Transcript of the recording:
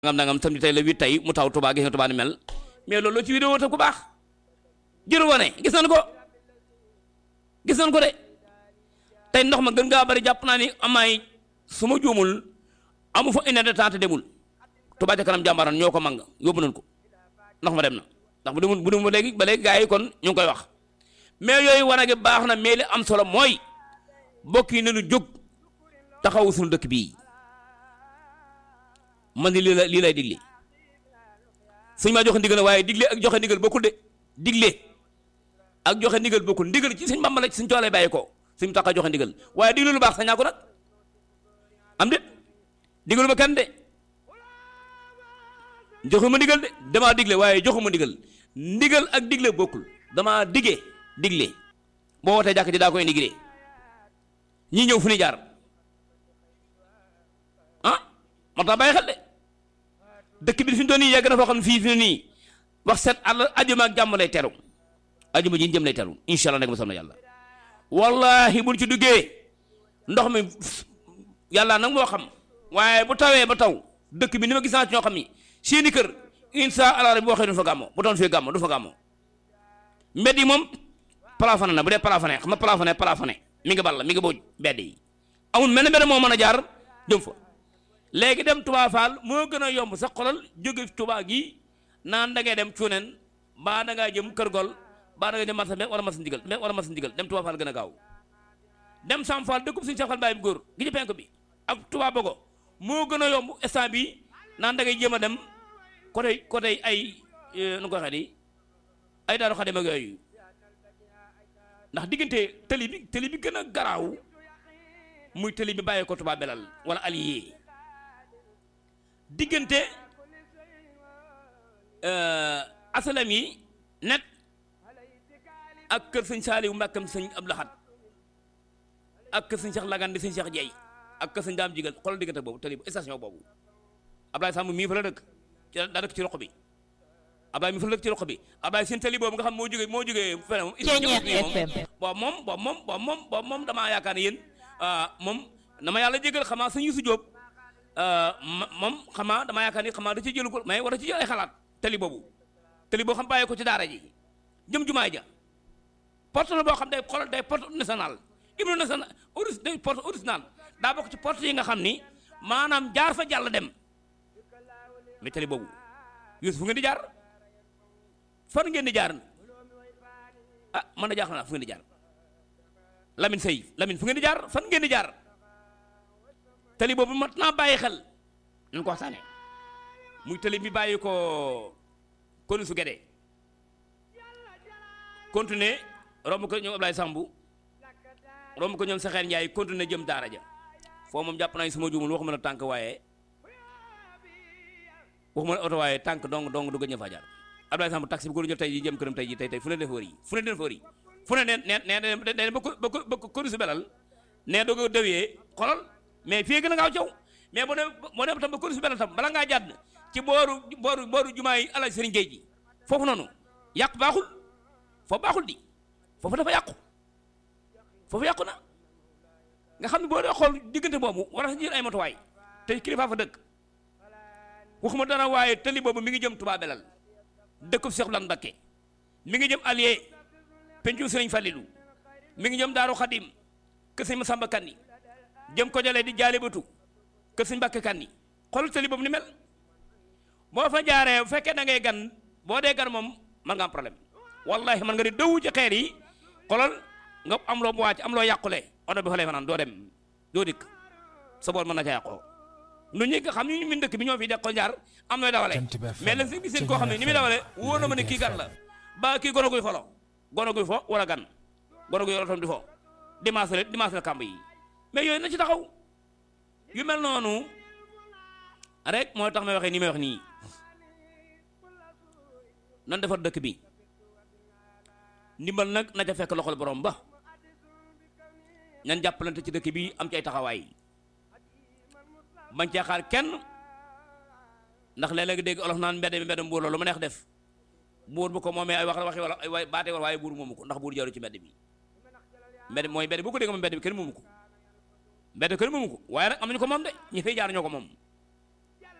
ngam nangam tam tey la huit tey mu taw Touba gis nga Touba ni mel mais loolu ci vidéo te ku baax jëru wane gis nañ ko gis nañ ko de tey ndox ma gën ngaa bari jàpp naa ni amaay su ma juumul amu fa une heure de temps te demul Touba ca kanam jàmbaran ñoo ko mang yóbbu nañ ko ndox ma dem na ndax bu demul bu demul ba léegi ba léegi gars yi kon ñu ngi koy wax mais yooyu wane gi baax na mais li am solo mooy mbokk yi nañu jóg taxawu suñu dëkk bii man ni lii la lii lay digle suñ maa joxe ndigal waaye digle ak joxe ndigal bokkul de digle ak joxe ndigal bokkul ndigal ci suñ Bàmba la ci suñ coolee bàyyi ko suñ tax a joxe ndigal waaye digle lu baax sañaa ko nag am de digalu ma kenn de joxuma ndigal de damaa digle waaye joxuma ndigal ndigal ak digle bokkul damaa digee digle boo wootee jàkk ji daa koy ndiglee ñii ñëw fu ni jaar ah moo tax bàyyi xel de dëkk bi fi mu toll nii yegg na foo xam ne fii fi nii wax set àll ajuma ak jàmm lay teru ajuma ji jëm lay teru incha allah nekk ma na yàlla wallahi buñ ci duggee ndox mi yàlla nag moo xam waaye bu tawee ba taw dëkk bi ni ma gis naa ci ñoo xam ni seeni kër incha allah rabi boo xëy du fa gàmmo bu doon fee gàmmo du fa gàmmo mbedd yi moom plafonné na bu dee plafonné xam nga plafonné plafonné mi ngi ball mi ngi booj mbedd yi amul mel ne mbedd moo mën a jaar jëm fa léegi dem Touba Fall moo gën a yomb sax xolal jóge Touba gi naan da ngay dem cuuneen baa da ngaa jëm kër gol baa da ngay jëm marsa mbeg wala marsa ndigal mbeg wala marsa ndigal dem Touba Fall gën a gaaw dem Sam Fall dëkkub suñu Cheikh Fall Baye bi góor gi ci penk bi ak Touba Bogo moo gën a yomb instant bi naan da ngay jéem a dem côté côté ay nu ko waxee di ay daaru xadim ak yooyu ndax diggante tëli bi tëli bi gën a garaaw muy tëli bi bàyyee ko Touba Belal wala allié diggante asalam yi net ak kër sëñ Saaliw Mbàkkam sëñ Abdou Lahad ak kër sëñ Cheikh Lagan di sëñ Cheikh Jeey ak kër sëñ Daam Jigal xoolal diggante boobu tëli station boobu Ablaye Samb mii fa la dëkk ci daa dëkk ci roq bi Ablaye mii fa la dëkk ci roq bi Ablaye seen tëli boobu nga xam moo jógee moo jógee fene moom boobu moom boobu moom boobu moom boobu moom damaa yaakaar ne yéen moom dama yàlla jégal xamaa sëñ Yusu Jóob moom xamaa damaa yaakaar ni xamaa da ci jëlu ko mais war a ci jël ay xalaat tëli boobu tëli boo xam bàyyi ko ci daara ji jëm jumaay ja porte la boo xam day xoolal day porte national hymne national oris day porte original daa bokk ci porte yi nga xam ni maanaam jaar fa jàll dem mais tëli boobu yus fu ngeen di jaar fan ngeen di jaar ah man na jaaxal naa fu ngeen di jaar Lamine Sey Lamine fu ngeen di jaar fan ngeen di jaar tëli boobu mat naa bàyyi xel nañ ko waxtaane muy tëli bi bàyyi ko konu su gedee continuer romb ko ñoom Ablaye Sambu romb ko ñoom Saxeer Njaay continuer jëm daara ja foo moom jàpp naa ni suma juumul waxuma la tànk waaye waxuma la oto waaye tànk dong dong du gëj a fa jaar Ablaye Sambu taxi bi ko jël tey ji jëm këram tey ji tey tey fu ne def wër yi fu ne def wër yi fu ne neen neen neen ba ko ba ko ba ko konu su belal nee doo ko dewee xolal mais fii gën a gaaw caw mais boo dem boo dem tam ba kër su benn tam bala ngaa jàdd ci booru booru booru jumaa yi alaj sëriñ géej gi foofu noonu yàq baaxul foofu baaxul di foofu dafa yàqu foofu yàqu na nga xam ne boo dee xool diggante boobu war a jël ay matuwaay te kilifa fa dëkk waxuma dara waaye tëli boobu mi ngi jëm Touba Belal dëkkub Cheikh Lan Mbakke mi ngi jëm Alié pencu sëriñ Fallilu mi ngi jëm Daaru Xadim kër sëñ Masamba Kanni jëm ko jëlee di jaale batu kër sëñ Mbàkke Kanni xool tëli boobu ni mel boo fa jaaree bu fekkee da ngay gan boo dee gan moom man nga am problème wallahi man nga di dëwu ci xeer yi xoolal nga am loo mu wàcc am loo yàqule oto bi fa lay fanaan doo dem doo dikk sa bool mën na ca yàqoo nu ñi nga xam ñu min dëkk bi ñoo fi de ko jaar am nooy dawale mais la si gis koo xam ne ni muy dawale wóor na ma ne kii gan la ba kii gono guy folo gono guy fo wala gan gono guy otom di fo dimanche la dimanche la kàmb yi mais yooyu na ci taxaw yu mel noonu rek moo tax may waxee nii may wax nii nan defar dëkk bi ndimbal nag na ca fekk loxol borom ba ñan jàppalante ci dëkk bi am ci ay taxawaay bañ cee xaar kenn ndax léeg-léeg dégg olof naan mbedd mi mbedd mbuur loolu ma neex def buur bu ko moomee ay wax waxi wala ay baatee wala waaye buur moomu ko ndax buur jaru ci mbedd bi mbedd mooy mbedd bu ko dégg moom mbedd bi kenn moomu ko mbedd kenn moomu ko waaye nag am nañu ko moom de ñi fay jaar ñoo ko moom